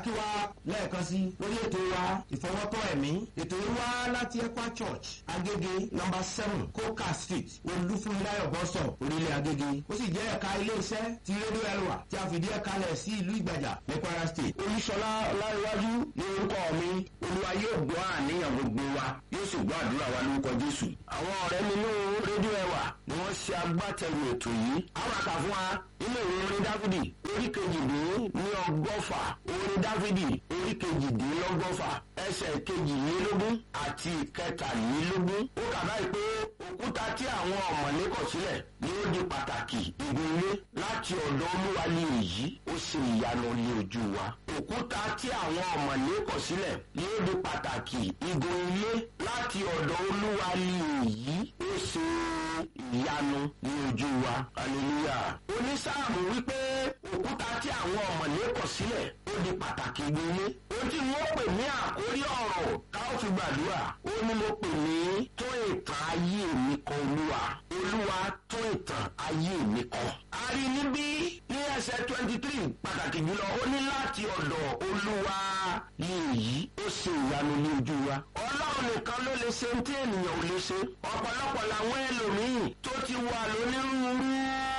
kí wa lẹ́ẹ̀kan sí lórí ètò wa ìfọwọ́tọ́ ẹ̀mí ètò yìí wá láti ekwa church agége number seven coca street olúfúnmiláyọ̀ bọ́sọ̀ orílẹ̀ agége ó sì jẹ́ ẹ̀ka iléeṣẹ́ ti rédíò ẹlwà tí a fìdí ẹ̀ka lẹ̀ sí ìlú ìgbàjà ní kwara state. olùsọlá ọláríwájú ní orúkọ mi olúwa yóò gbọ́ àníyàn gbogbo wa yóò sì gbọ́ àdúrà wa lórúkọ jésù. àwọn ọ̀rẹ́ nínú rédíò ẹwà ni wọ́n ṣe agbátẹrù ètò yìí. àwọn àkà fún wa nínú ìwé orin dáfídì orí kejìdín ní ọgọ́fà orin dáfídì orí kejìdínlọ́gọ́fà ẹsẹ̀ kejìlélógún àti kẹtàlélógún. ó kà báyìí pé òkúta tí àwọn ọ̀mọ̀lé kọ̀ sílẹ̀ ni ó di pàtàkì igun ilé láti ọ̀dọ̀ olúwa ní èyí ó ṣe ìyanu ní ojú wa. òkúta tí àwọn ọ̀mọ̀lé kọ̀ sílẹ̀ ni ó di pàtàkì igun ilé láti ọ̀dọ̀ olúwa ní èyí ó ṣe ìyanu ní ojú wa. hallelujah. onísáàmù wípé òkúta tí àwọn ọ̀mọ̀lé kọ̀ sílẹ̀ ó di pàtàkì igun ilé. ó tí wọ́n pè ní àkórí ọ̀rọ̀ ká ó fi gbàdúrà. ó ní mo pè ní tó ìtàn ayé mi kan olúwa. olúwa tó ìtàn ayé mi kan. a rí níbí ní ẹsẹ̀ twenty three pàtàkì jùlọ ó ní láti ọ̀dọ̀ olúwa ní èyí ó ṣe ìyanu ní ojú wa. ọlọ́run nìkan ló lè ṣe tí ènìyàn ò lè ṣe. ọ̀pọ̀lọpọ̀ làwọn ẹlòmíín tó ti wà lónírúurú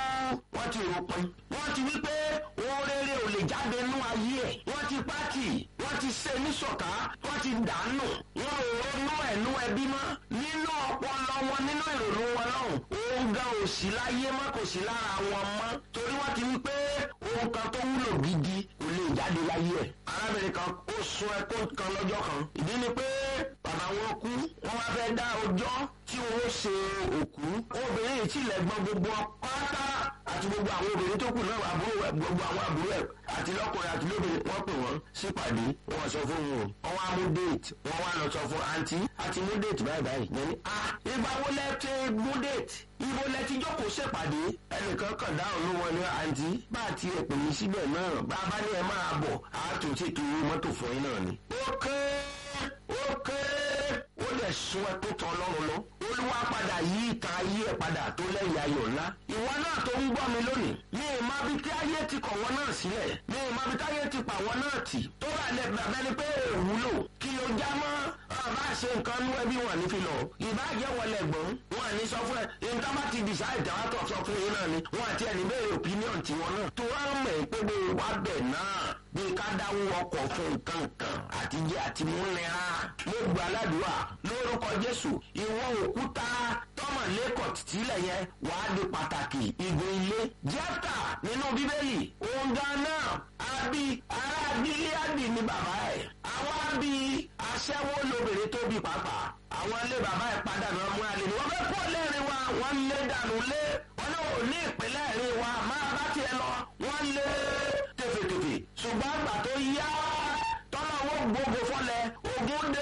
wọ́n ti rò pin. wọ́n ti wí pé ohun rere ò lè jáde nú ayé ẹ̀. wọ́n ti pátì wọ́n ti ṣe níṣọ̀ká wọ́n ti dànù. wọ́n ò ronú ẹ̀nú ẹbí mọ́. nínú ọpọlọ wọn nínú ìrònú wọn lọ́hùn. ohun gan ò sí láyé mọ́ kò sí lára wọn mọ́. torí wọ́n ti wí pé ohun kan tó wúlò gidi kò lè jáde láyé ẹ̀. arábìnrin kan ó sun ẹkún kan lọ́jọ́ kan. ìdí ni pé bàbá wọn kú wọ́n wá fẹ́ dá ọjọ́ tí wọ́n ṣe òkú. obìnrin yìí tilẹ̀ gbọ́n gbogbo pátá àti gbogbo àwọn obìnrin tó kù náà àbúrò ẹ̀ gbogbo àwọn àbúrò ẹ̀ àti lọ́kùnrin àti lóbìnrin wọ́n pè wọ́n sípàdé wọ́n sọ fún wọn wọ́n wá mú déètì wọ́n wá lọ sọ fún àǹtí àti mú déètì báyìí báyìí yẹn ni a ìgbà wo lẹ ti mú déètì ibo lẹ ti jókòó ṣèpàdé ẹnìkan kàn dáhùn ló wọn ní àǹtí bá a ti ẹ̀ pè mí síbẹ̀ náà bá a bá ní ẹ máa bọ̀ a tún ti tu mọ́tò fún yín náà ni. ó kéré ó kéré ó lè sun ẹ tó tán lọ́rùn lọ olúwa padà yí ìtàn ayé ẹ padà tó lẹ́yìn ayọ̀ ńlá. ìwọ náà tó ń gbọ́ mi lónìí ní ìmọ̀ bí tí ayé ti kọ̀ wọ́n náà sílẹ̀ ní ìmọ̀ bí tí ayé ti pa wọ́n náà tì tó bá lẹ bàbá ni pé èwúlò kí ló já mọ́ bá a ṣe nǹkan nú ẹbí wọn ní fi lọ ìbàjẹ́ wọlé ẹ̀gbọ́n wọn ní sọ fún ẹ nǹkan bá ti dìṣà ìdáwàtọ̀ sọ fún yín náà ni wọn àti ẹni bẹ́ẹ̀ opinion tiwọn náà tó wá mọ̀ pé bó wá bẹ̀ náà bí ká dáwọ́ ọkọ̀ fún nǹkan kan àtijọ́ àti múnira mo gbà ládùúgbà lórúkọ jésù ìwọ òkúta tọmọ lẹkọọ tílẹ̀ yẹn wàá di pàtàkì igun ilé jẹ́pítà nínú bíbélì òun gan náà àbí ará gíláàdì ní bàbá ẹ̀ àwọn àbí aṣẹ́wó lóbìnrin tó bí pàápàá àwọn ilé bàbá ẹ̀ padà náà mú alẹ́ ni wọ́n fẹ́ kó lẹ́rìn wa wọ́n lé dànù lé wọ́n náà ò ní ìpínlẹ̀ rìn wa máa bá tiẹ̀ lọ wọ́n lé tèfètèfè ṣùgbọ́n àgbà tó yá tọ́lá owó gbogbo fọ́lẹ̀ ogun dé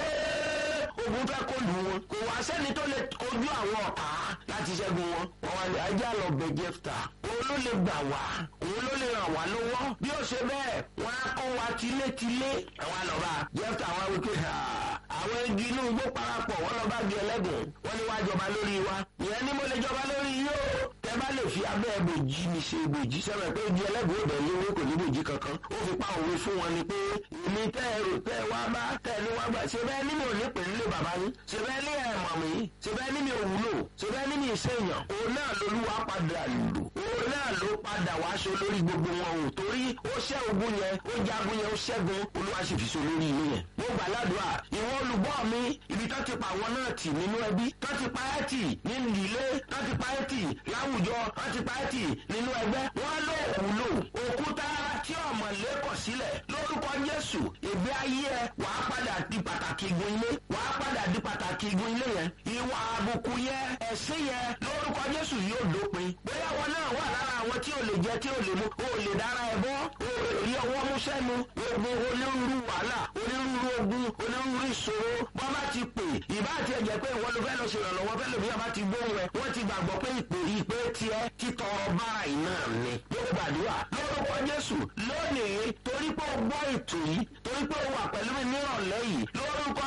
ogun fẹ́ kó lù wọn kò wá sẹ́ni tó lè kojú àwọn ọ̀tá láti ṣẹ́gun wọn wọn wá lè ajá lọ bẹ jẹ́fta òun ló lè gbà wá òun ló lè ràn wá lọ́wọ́ bí ó ṣe bẹ́ẹ̀ wọn á kọ́ wa tilétilé àwọn àlọ́ba jẹ́fta wọn wípé àwọn igi inú igbó parapọ̀ wọn lọ bá di ẹlẹ́gùn wọn ni wá jọba lórí wa ìyẹn ni mo lè jọba lórí yìí o tẹ bá lè fi abẹ́ bòjì mi ṣe bòjì sẹ́wọ̀n pé igi ẹlẹ́gùn ò bẹ̀ léwé kò ní bòjì kankan ó fi pa òwe fún wọn ni pé èmi tẹ́ ẹ rò tẹ́ ẹ wá bá tẹ́ ẹ ní wá gbà ṣe bẹ́ẹ̀ ní mi ò ní pè nílé bàbá yín ṣe bẹ́ẹ̀ ní ẹ̀ mọ̀ mí ṣe bẹ́ẹ̀ ní mi ò wúlò ṣe bẹ́ẹ̀ ní mi ìṣèyàn òun náà lolúwa padà lò òun náà ló padà wá aṣọ lórí gbogbo wọn o torí ó ṣẹ́ ogun yẹn ó jagun yẹn ó ṣẹ́gun olúwa sì fi so lórí ilé yẹn mo gbà ládùúgbà ìwọ olùgbọ́ mi ibi tó ti pa àwọn náà tì nínú ẹbí tó ti pa ẹ́ tì nínú ilé tó ti pa ẹ́ tì láwùjọ tó ti pa ẹ́ tì nínú ẹgbẹ́ wọ́n ló wúlò òkúta tí ọ̀mọ̀lé kọ̀ sílẹ̀ lórúkọ jésù ìgbé ayé ẹ wàá padà di pàtàkì igun ilé wàá padà di pàtàkì igun ilé yẹn ìwà àbùkù yẹn ẹ̀sìn yẹn lórúkọ jésù yóò dópin bóyá wọn náà wà lára àwọn tí ò lè jẹ tí ò lè mu ò lè dára ẹ bọ́ ò rí ọwọ́ mú sẹ́nu ogun onírúurú wàhálà onírúurú ogun onírúurú ìṣòro bọ́ bá ti pè ìbá àti ẹ̀jẹ̀ pé ìwọ ló fẹ́ lọ ṣe ìrànlọ́wọ́ fẹ́ lòmíyà bá ti gbóhùn ẹ wọ́n ti gbàgbọ́ pé ìpè ìpè tiẹ̀ títọrọ bára iná ni ló gbàdúrà lórúkọ jésù lónìí torí pé ó gbọ́ ètò yìí torí pé ó wà pẹ̀lú mi nírọ̀lẹ́ yìí lórúkọ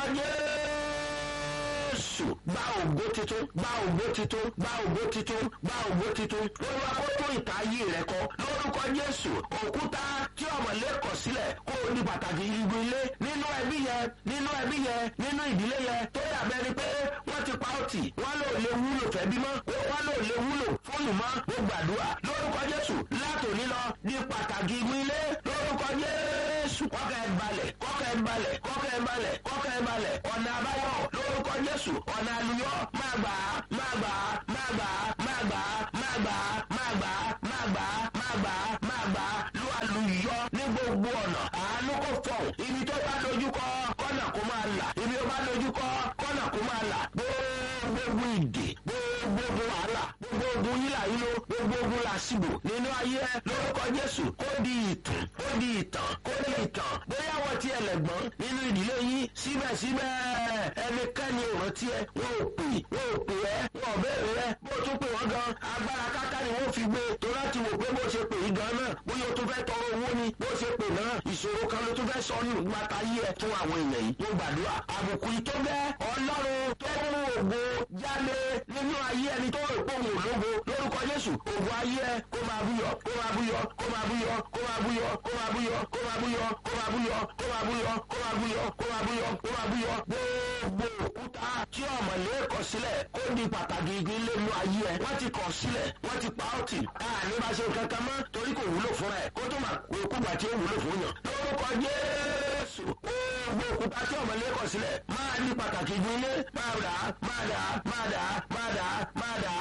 jésù gba ògbó titun gba ògbó titun gba ògbó titun gba ògbó titun olúwa kó tó ìta ayé rẹ kọ lórúkọ jésù òkúta tí ọmọlé kọ sílẹ̀ kó o di pàtàkì igun ilé nínú ẹbí yẹn nínú ẹbí yẹn nínú ìdílé yẹn tó dàbẹ́ ni pé wọ́n ti pa ó tì wọ́n lò lè wúlò fẹ́bí mọ́ wọ́n lò lè wúlò fóònù mọ́ ó gbàdúrà lórúkọ jésù látòní lọ di pàtàkì igun ilé lórúkọ jésù kọ́kẹ́ ẹ balẹ̀ kọ́kẹ́ ẹ balẹ̀ kọ́kẹ́ ẹ balẹ̀ kọ́kẹ́ ẹ balẹ̀ ọ̀nà àbáyọ lórúkọ jésù ọ̀nà àlùyọ máa gbà á máa gbà á máa gbà á máa gbà á máa gbà á máa gbà á máa gbà á máa gbà á máa gbà á lu àlùyọ ní gbogbo ọ̀nà àánú kò fọ̀ ibi tó bá dojú kọ kọ́nà kó máa là ibi tó bá dojú kọ kọ́nà kó máa là gbogbo ìdè gbogbo wàhálà gbogbo ogun yílà yílo gbogbo ogun làṣìbò nínú ayé ẹ lórúkọ jésù kó di ìtàn kó di ìtàn kó di ìtàn bóyá wọ́n ti ẹlẹ́gbọ́n nínú ìdílé yín síbẹ̀síbẹ̀ ẹnikẹ́ni ò rántí ẹ wọ́n ò pè wọ́n ò pè ẹ́ wọ́n ò béèrè ẹ bó tún pè wọ́n gan agbára káká ni wọ́n fi gbé tó láti wò pé bó ṣe pè yí gan náà bóyá o tún fẹ́ tọrọ owó ni bó ṣe pè náà ìṣòro kan ló tún fẹ́ sọ nù gbàtà yí ẹ fún àwọn èèyàn yìí mo gbàdúrà àbùkù ìtó bẹ́ ọlọ́run tó mú ògo jáde nínú ayé ẹni tó rò pé òun ò lógo lórúkọ jésù ògo ayé ẹ kó máa búyọ kó máa búyọ kó máa búyọ kó máa búyọ kó máa búyọ kó máa búyọ kó máa búyọ kó máa búyọ kó máa búyọ kó máa búyọ kó máa búyọ gbogbo òkúta tí ọmọlé kọ sílẹ̀ kó di pàtàkì igi lẹ́nu ayé ẹ wọ́n ti kọ̀ sílẹ̀ wọ́n ti pa ọ́ tì káàní bá ṣe kankan mọ́ torí kò wúlò fúnra ẹ̀ kó tó máa kó gbà tí ó wúlò fún yàn lórúkọ jésù gbogbo òkúta tí ọmọlé kọ sílẹ̀ máa di pàtàkì igi ilé máa dà máa dà máa dà máa dà máa dà